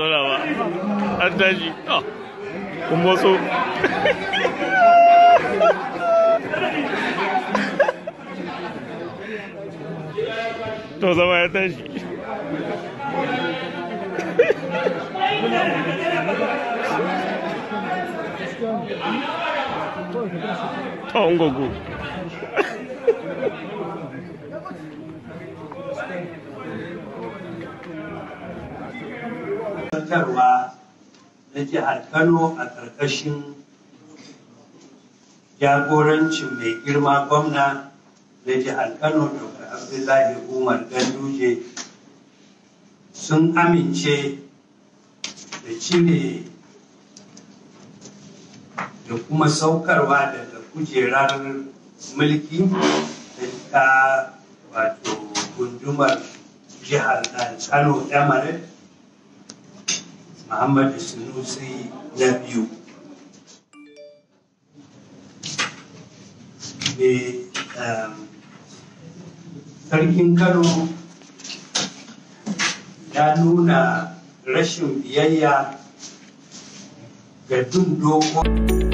zauna ba an tashi kun motso to zama ya tashi ta ungogo zartarwa na jihar Kano a ƙarƙashin jagorancin mai girma gwamna na jihar Kano Dr. Abdullahi Umar Ganduje sun amince da cire da kuma saukarwa daga kujerar mulki da ta wato gundumar jihar Kano Emirates Muhammadu Sunusi na biyu. Me sarkin Kano ya nuna rashin biyayya ga duk dokokin